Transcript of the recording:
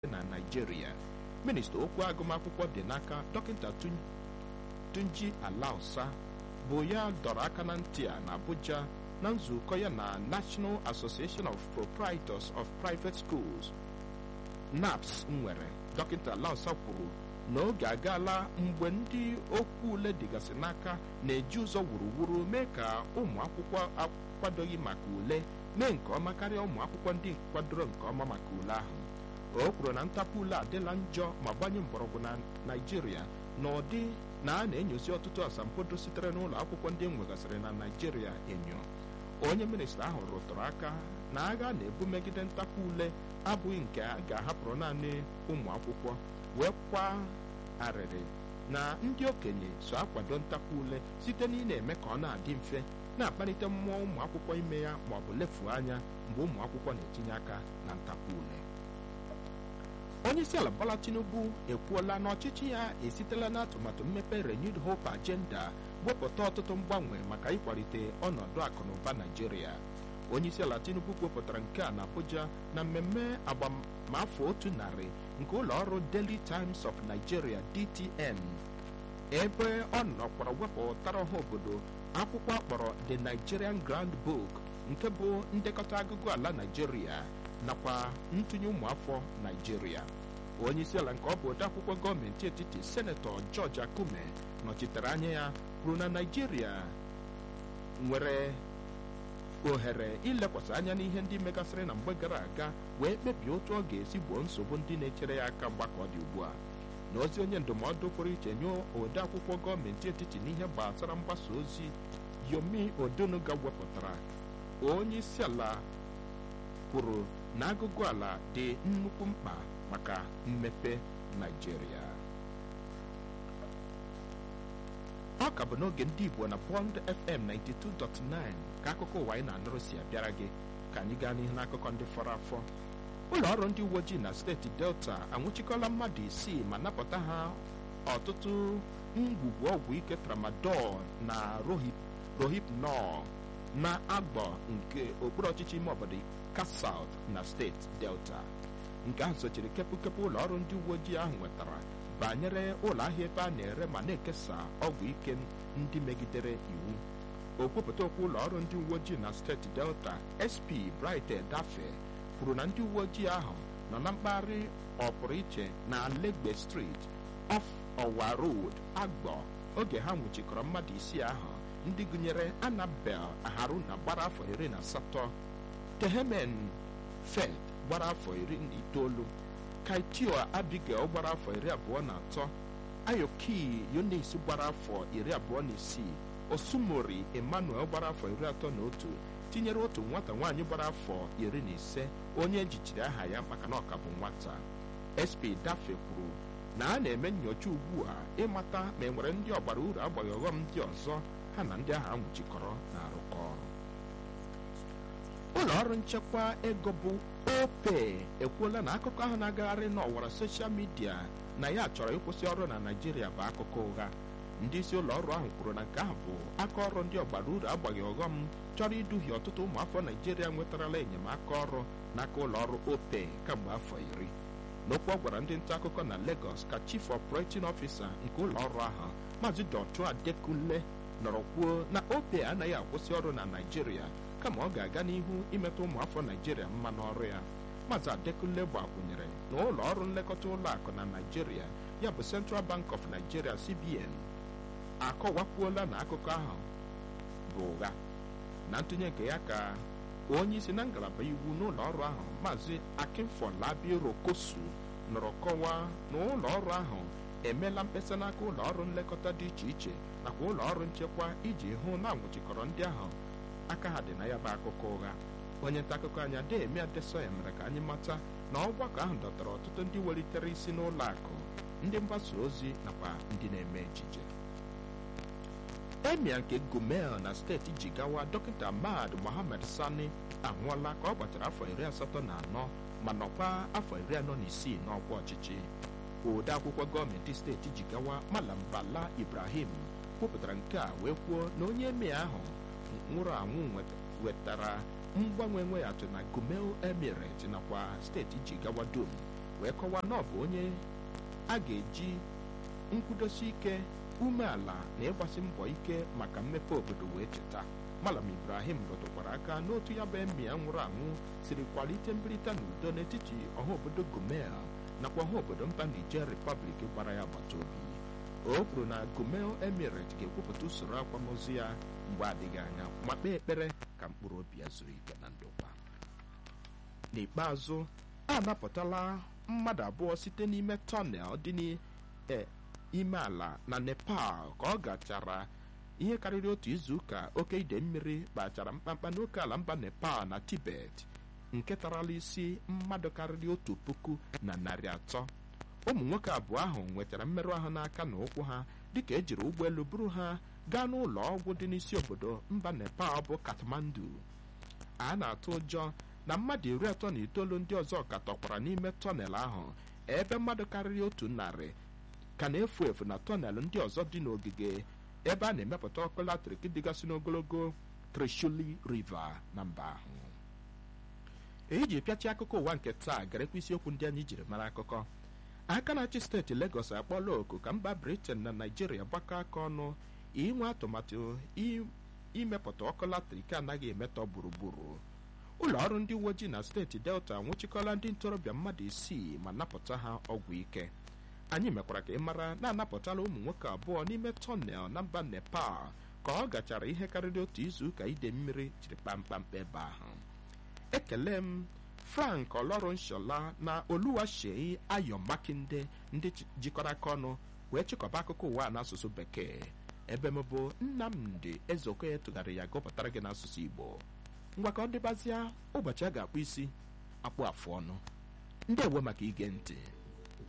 na naijiria minista okwu agụmakwụkwọ dị n'aka dọkịta tunji alausa bụ ya dọrọ aka na ntị a na abuja na nzukọ ya na national association of proprietors of private schools naps nwere dọkịta alausa kwuru na oge agaala mgbe ndị okwu ule dịgasị n'aka na-eji ụzọ wuruwuru mee ka ụmụ akwụkwọ akwadoghị maka ule mee nke ọma karịa ụmụ akwụkwọ ndị kwadoro nke ọma maka ule ahụ o kwuru na ntapu ule adịla njọ ma gbanye mgbọrọgwụ na naijiria na ụdị na a na-enyozi ọtụtụ asambodo sitere n'ụlọ akwụkwọ ndị enwegasịrị na naijiria enyo onye minista ahụ rụtụrụ aka na agha na-ebu megide ntapu ule abụghị nke a ga-ahapụrụ naanị ụmụ akwụkwọ wee kwa arịrị na ndị okenye so akwado ntapu ule site na ị na-eme ka ọ na-adị mfe na-akpalite mmụọ ụmụ akwụkwọ ime ya ma ọ bụ lefuo anya mgbe ụmụ akwụkwọ na-etinye aka na ntapu ule onye isi ala bola tinubu ekwuola na ọchịchị ya esitela n'atụmatụ mmepe renewed hope agenda wepụta ọtụtụ mgbanwe maka ịkwalite ọnọdụ akụnụba naijiria onye isi ala tinubu kwupụtara nke a na abuja na mmemme agbamafọ otu narị nke ụlọ ọrụ daily times of nigeria dtn ebe ọ nọkwara wepụtara ọha obodo akwụkwọ akpọrọ the nigerian grand book nke bụ ndekọta agụgụ ala naijiria nakwa ntụnye ụmụafọ naijiria onye isi ala nke ọ bụ odeakwụkwọ gọọmenti etiti senetọ george akume nọchitere anya ya kwuru na naijiria nwere ohere ilekwasị anya n'ihe ndị megasịrị na mgbe gara aga wee kpebie otu ọ ga-esi gboo nsogbu ndị na-echere ya aka mgbakọ dị ugbu a n'ozi onye ndụmọdụ pụrụ iche nye odeakwụkwọ gọọmenti etiti n'ihe gbasara mgbasa ozi yomi odonuga wepụtara onye isi ala kwuru na agụgụ ala dị nnukwu mkpa maka mmepe naijiria ọ ka bụ n'oge ndị igbo na bond fm 92.9 ka akụkọ ụwa anyị na-anụrụ si abịara gị ka anyị gaa n'ihu n'akụkọ ndị fọrọ afọ ụlọ ọrụ ndị uwe ojii na steeti delta anwụchikọla mmadụ isii ma napụta ha ọtụtụ ngwugwu ọgwụ ike tramadol na rohipnol na agbọ nke okpuru ọchịchị ime obodo kasalt na steeti delta nke ahụ sochiri kepụkepụ ụlọ ọrụ ndị uwe ojii ahụ nwetara banyere ụlọ ahịa ebe a na-ere ma na-ekesa ọgwụ ike ndị megidere iwu okwupụta okwu ụlọ ọrụ ndị uwe ojii na steeti delta sp bright dafe kwuru na ndị uwe ojii ahụ nọ na mpaghara ọpụrụ iche na legbe street off ọwa road agbọ oge ha nwụchikọrọ mmadụ isii ahụ ndị gụnyere anabel haruna gbara afọ iri na asatọ tehemen fed gbara afọ iri na itoolu kaitio abigail gbara afọ iri abụọ na atọ ayoki yunis gbara afọ iri abụọ na isii osumori emmanuel gbara afọ iri atọ na otu tinyere otu nwata nwaanyị gbara afọ iri na ise onye ejichiri aha ya maka na ọka bụ nwata sp dafe kwuru na a na-eme nnyocha ugbu a ịmata ma e nwere ndị ọgbara uru agbaghị ọghọm ndị ọzọ ha na ndị ahụ anwụchikọrọ na-arụkọ ọrụ ụlọ ọrụ nchekwa ego bụ ope ekwuola na akụkọ ahụ na-agagharị n'ọwara soshal midia na ya chọrọ ịkwụsị ọrụ na naijiria bụ akụkọ ụgha ndị isi ụlọ ọrụ ahụ kwuru na nke ahụ bụ aka ọrụ ndị ọgbara uru agbaghị ọghọm chọrọ iduhie ọtụtụ ụmụafọ naijiria nwetarala enyemaka ọrụ n'aka ụlọ ọrụ ope kamgbe afọ iri n'okwu ọ gwara ndị nta akụkọ na Lagos ka chief operating officer nke ụlọ ọrụ ahụ maazị Dọchua Adekunle nọrọ kwuo na ope anaghị akwụsị ọrụ na naijiria kama ọ ga-aga n'ihu imetụ ụmụafọ naijiria mma n'ọrụ ya maazị Adekunle gbakwunyere na ụlọ ọrụ nlekọta ụlọ akụ na naijiria ya bụ Central Bank of Nigeria CBN akọwakwuola na akụkọ ahụ bụ ụgha na ntụnye nke ya ka onye isi na ngalaba iwu n'ụlọ ọrụ ahụ maazị Akinfolabi Rokosu nọrọ kọwaa na ụlọ ọrụ ahụ emeela mkpesa n'aka ụlọ ọrụ nlekọta dị iche iche nakwa ụlọ ọrụ nchekwa iji hụ na anwụchikọrọ ndị ahụ aka ha dị na ya bụ akụkọ ụgha onye nta akụkọ anyị Ademi Adesoya mere ka anyị mata na ọgbakọ ahụ dọtara ọtụtụ ndị welitere isi n'ụlọ akụ ndị mgbasa ozi nakwa ndị na-eme ejije emia nke gumel na steeti jigawa dọkịta ahmad mohammed sani anwụọla ka ọ gbachara afọ iri asatọ na anọ ma nọkwa afọ iri anọ na isii n'ọkwa ọchịchị ode akwụkwọ gọọmenti steeti jigawa malam bala ibrahim kwupụtara nke a wee kwuo na onye emia ahụ nwụrụ anwụ wetara mgbanwe nweghachị na gumel emirate nakwa steeti jigawa dum wee kọwaa na ọ bụ onye a ga-eji nkwudosi ike umeala na ịgbasi mbọ ike maka mmepe obodo wee cheta malam ibrahim rụtụkwara aka n'otu ya bụ emi ya nwụrụ anwụ siri kwalite mbirịta na udo n'etiti ọha obodo gomel nakwa ọha obodo mba niger repọblik gbara ya agbata obi o kwuru na gomel emirate ga-ekwupụta usoro akwamozu ya mgbe adịghị anya ma kpee ekpere ka mkpụrụ obi ya zuru ike na ndokwa n'ikpeazụ a napụtala mmadụ abụọ site n'ime tọnel dị n'ime ala na nepal ka ọ gachara ihe karịrị otu izu ụka oke ide mmiri kpachara mkpamkpa n'oke ala mba nepal na tibet nke tarala isi mmadụ karịrị otu puku na narị atọ ụmụ nwoke abụọ ahụ nwetara mmerụ ahụ n'aka na ụkwụ ha dịka ejiri ụgbọelu buru ha gaa n'ụlọ ọgwụ dị n'isi obodo mba nepal bụ kathmandu a na-atụ ụjọ na mmadụ iri atọ na itoolu ndị ọzọ ka tọkwara n'ime tọnel ahụ ebe mmadụ karịrị otu narị ka na-efu efu na tọnel ndị ọzọ dị n'ogige ebe a na-emepụta ọkụ latrik dịgasị n'ogologo trishuli riva na mba ahụ eji ji pịachi akụkọ ụwa nke taa garekwa isiokwu ndị anyị jiri mara akụkọ aka na-achị steeti Legọs akpọla oku ka mba Britain na Naijiria gbakọ aka ọnụ inwe atụmatụ imepụta ọkụ latrik anaghị emetọ gburugburu ụlọ ọrụ ndị uwe ojii na steeti Delta nwụchikọla ndị ntorobịa mmadụ isii ma napụta ha ọgwụ ike anyị mekwara ka ị mara na-anapụtala ụmụ nwoke abụọ n'ime tọnel na mba Nepal ka ọ gachara ihe karịrị otu izu ụka ide mmiri jiri kpamkpamkpa ebe ahụ ekele m frank ọlọrụnshola na oluwashei ayo makinde ndị jikọrọ aka ọnụ wee chịkọba akụkọ ụwa n'asụsụ bekee ebe m bụ nnamdị ezeokoye tụgharị ya gụpụtara gị n'asụsụ igbo ngwa ka ọ dịbazịa ụbọchị a ga-akpụ isi akpụ afụ ọnụ ndị ewe maka ige ntị